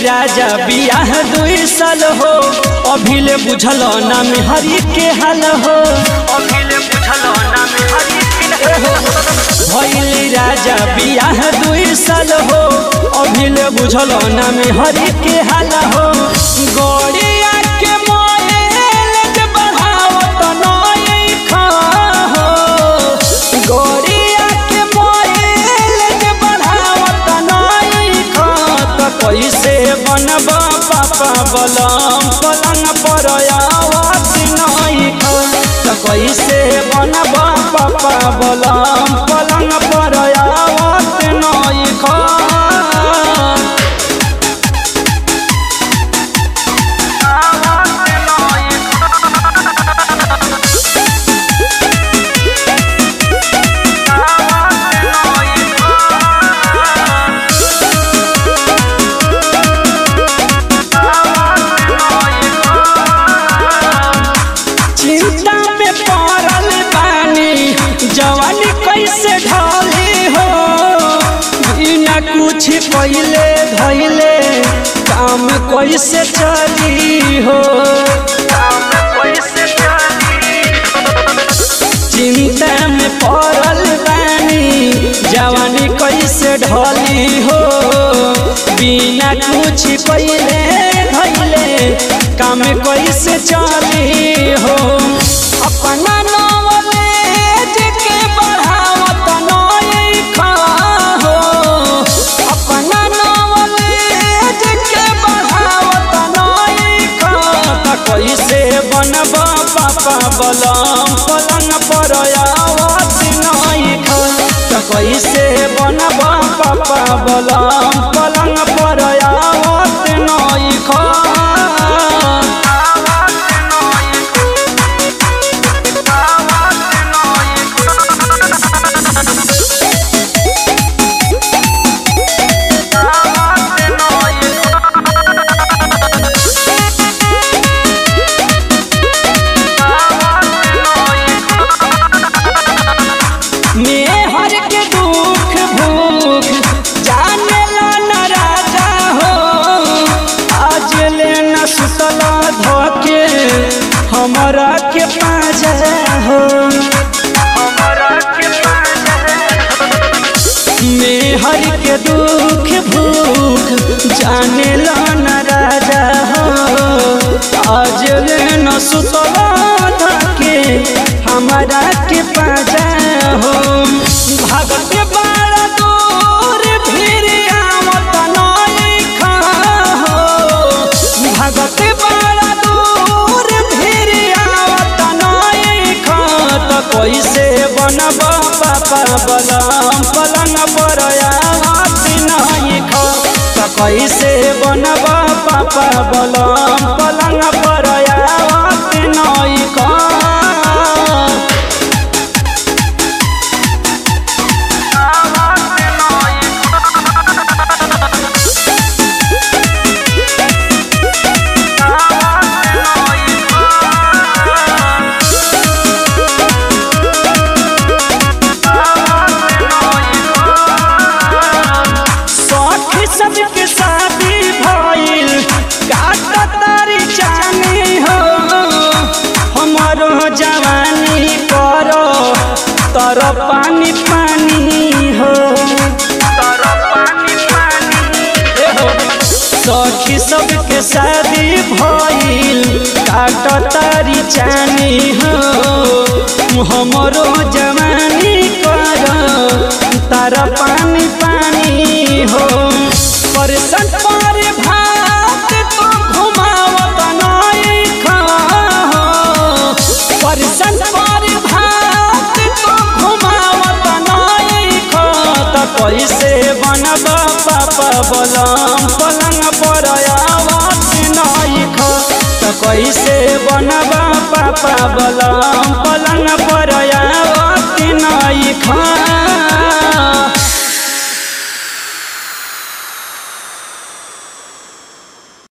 राजा बियाह दुई साल हो अभिले बुझल नाम हरि के हाल हो अभिले बुझल नाम हरि के हो भैली राजा बियाह दुई साल हो अभिले बुझल नाम हरि के हाल हो गड़िया के मोयल जे बढ़ावत नई खा हो गड़िया के मोयल जे बढ़ावत नई खा त कैसे बनब पापा बलम पलंग पर आवत नई खा त कैसे बनब पापा बलम पलंग पर आवत नई खा चिंता में पड़ल बानी जवानी कैसे ढाली हो बिना कुछ पहले धैले काम कैसे चली हो चिंता में पड़ल बानी जवानी कैसे ढाली हो बिना कुछ पहले धैले काम कैसे चली हो अपना नॉलेज के बढ़ावत नई खा हो अपना नॉलेज के बढ़ावत नई खा त कैसे बनब पापा बलम पलंग पर आवत नई खा त कैसे बनब पापा बलम पलंग पर आवत नई खा मेहर के दुख भूख जाने ला न राजा हो आज ले न सुतला धोके हमरा के पाजा हो मेहर के दुख भूख जाने ला न राजा हो आज ले न सुतला धोके हमरा के पाजा हो भगत बड़ा दूर फिर आवत नई खा हो भगत बड़ा दूर फिर आवत नई खा त कैसे बनब पापा बलम पलंग पर आवत नई खा त कैसे बनब पापा बलम पलंग पर आवत नई खा शौक सबके शादी भइल काट तारी जानी हो हमारो जवानी करो तर पानी पानी हो ए हो, सखी सबके शादी भइल काट तारी जानी हो हमरो जवानी कर तारा पानी पानी हो परसन पर भात तो घुमावत नई खा हो परसन पर भात तो घुमावत नई खा त कैसे बनब पापा बलम पलंग पर आवत नई खा त कैसे बनब पापा बलम पलंग पर आवत नई खा